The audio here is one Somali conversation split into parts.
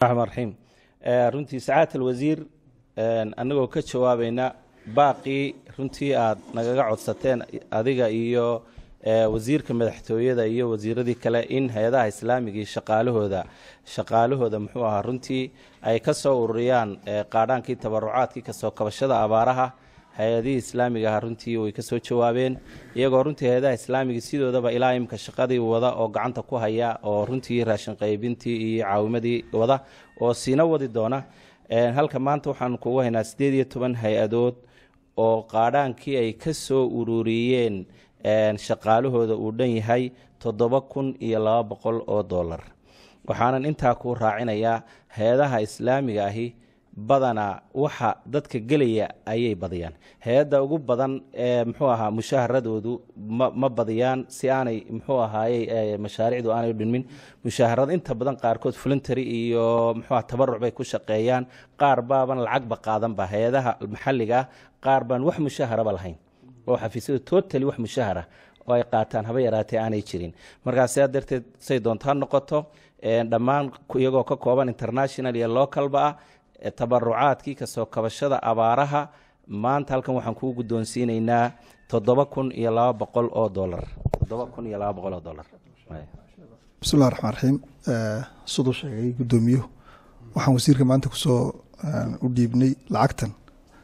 raxmaan raxiim runtii sacaat alwasiir annagoo ka jawaabayna baaqii runtii aad nagaga codsateen adiga iyo wasiirka madaxtooyada iyo wasiiradii kale in hay-adaha islaamiga iyo shaqaalahooda shaqaalahooda muxuu ahaa runtii ay ka soo ururiyaan qaadhaankii tabarucaadkii kasoo kabashada abaaraha hay-adihii islaamiga aha runtii way kasoo jawaabeen iyagoo runtii hay-adaha islaamiga sidoodaba ilaa imika shaqadii wada oo gacanta ku haya oo runtii raashin qaybintii iyo caawimadii wada oo siina wadi doona halka maanta waxaan kugu haynaa siddeed iyo toban hay-adood oo qaadhaankii ay ka soo ururiyeen shaqaalahooda uu dhan yahay toddoba kun iyo laba boqol oo dollar waxaanan intaa ku raacinayaa hay-adaha islaamiga ahi badanaa waxa dadka gelaya ayay badiyaan hay-adda ugu badan ee muxuu ahaa mushaaharadoodu ma ma badiyaan si aanay muxuu ahaayey mashaariicdu aanay dhinmin mushaharada inta badan qaarkood voluntary iyo muxuuaha tabaruc bay ku shaqeeyaan qaar baaban lacagba qaadanba hay-adaha maxalliga ah qaar baan wax mushaharaba lahayn oo xafiisyadu totally wax mushahara oo ay qaataan haba yaraatee aanay jirin markaa sidaa darteed say doontaa noqoto dhammaan iyagoo ka kooban international iyo localba ah tabarucaadkii kasoo kabashada abaaraha maanta halkan waxaan kuu guddoonsiinaynaa toddoba kun iyo laba boqol oo dolar toddoba kun iyo laba boqol oo dolar bismillahi raxmaan raxiim siduu sheegay guddoomiyuhu waxaan wasiirka maanta kusoo u dhiibnay lacagtan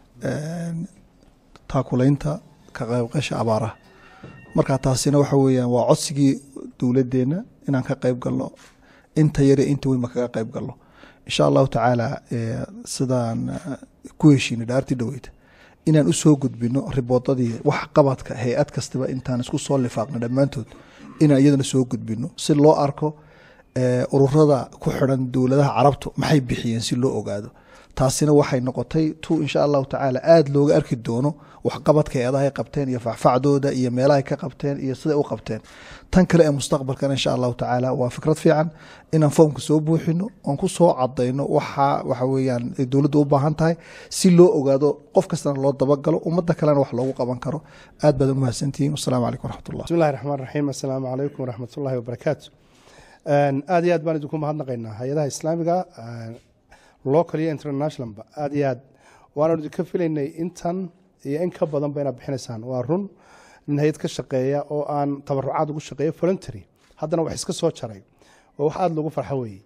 taakulaynta ka qaybqasha abaaraha marka taasina waxa weeyaan waa codsigii dowladeenna inaan ka qayb galno inta yare inta weynba kaga qayb galno insha allahu tacaala sidaan ku heshiinay dhaartii dhaweyta inaan usoo gudbino riboodadii wax qabadka hay-ad kastaba intaan isku soo lifaaqno dhammaantood inaan iyadana soo gudbino si loo arko ururada ku xiran dowladaha carabtu maxay bixiyeen si loo ogaado taasina waxay noqotay tu insha allahu tacaala aada looga arki doono waxqabadka hay-adahay qabteen iyo facfacdooda iyo meelahay ka qabteen iyo siday u qabteen tan kale ee mustaqbalkana insha allahu tacaala waa fikrad fiican inaan foomka soo buuxino oon ku soo cadayno waxa waxa weyaan dowladdu u baahan tahay si loo ogaado qof kastana loo dabagalo ummadda kalena wax loogu qaban karo aad baad umahadsantihiin wasalaamu calaykum waraxmatullah bismillahi raxmaan raxiim assalaamu calaykum waraxmatullahi wabarakaatu aad iyo aad baan idinku mahadnaqaynaa hay-adaha islaamiga local iyo internationalba aada iyo aad waanu idinka filaynay intan iyo in ka badanba inaad bixinaysaan waa run nin hay-ad ka shaqeeya oo aan tabarucaad ugu shaqeeya voluntary haddana wax iska soo jaray oo wax aada loogu farxo weeye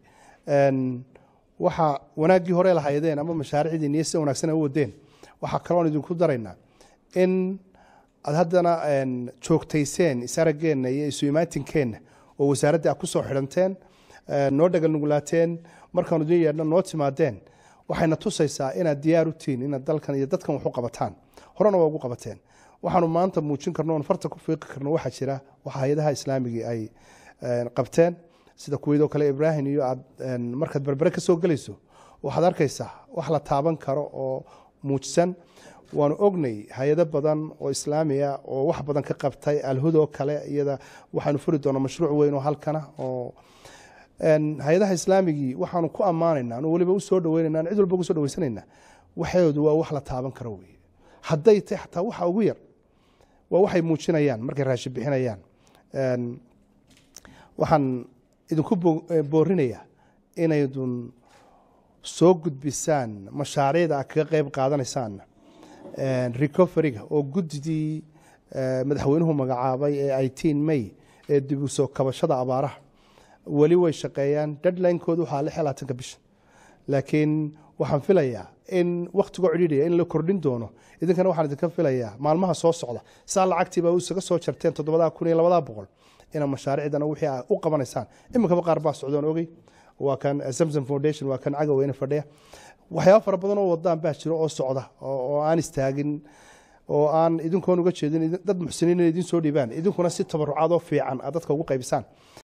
waxa wanaaggii hore lahaydeen ama mashaariicdii niyo sida wanaagsan ay u wadeen waxaa kaloon idinku daraynaa in aad haddana joogtayseen isaraggeenna iyo isu imaatinkeenna oo wasaaradda aad ku soo xidhanteen noo dhagal nugulaateen markaanu idin yeedhna noo timaadeen waxayna tusaysaa inaad diyaar u tihiin inaad dalkan iyo dadkan wax u qabataan horena waa ugu qabateen waxaanu maanta muujin karno oon farta ku fiiqi karno waxaa jira waxa hay-adaha islaamigii ay qabteen sida kuweydoo kale ibraahim iyo aad markaad berbere ka soo gelayso waxaad arkaysaa wax la taaban karo oo muujisan waanu ognay hay-ado badan oo islaamiya oo wax badan ka qabtay alhudoo kale iyada waxaanu furi doonaa mashruuc weyn oo halkana oo hay-adaha islaamigii waxaanu ku ammaanayna anu weliba usoo dhaweynayna cid walba ugu so dhaweysanayna waxeedu waa wax la taaban karo wey hadday tay xataa waxa ugu yar waa waxay muujinayaan markay raashin bixinayaan waxaan idinku boorinayaa inaydun soo gudbisaan mashaariicda aad kaga qeyb qaadanaysaan recoveryga oo guddidii madaxweynuhu magacaabay ee iteen may ee dib u soo kabashada abaaraha weli way shaqeeyaan deadlinekoodu waxaa lix iyo labaatanka bisha laakiin waxaan filayaa in wakhtigoo cidhiidhaya in la kordhin doono idinkana waxaan idinka filayaa maalmaha soo socda saa lacagtiiba isaga soo jarteen toddobadaa kun iyo labadaa boqol ina mashaariicdana wixii a u qabanaysaan iminkaba qaar baa socdoon ogey waa kan samsom foundation waa kan cagaweyne fadhiya waxyaaba fara badan oo wadaan baa jiro oo socda oo aan istaagin oo aan idinkoon uga jeedin dad muxsiniin in idin soo dhiibaan idinkuna si tabarucaadoo fiican aad dadka ugu qaybisaan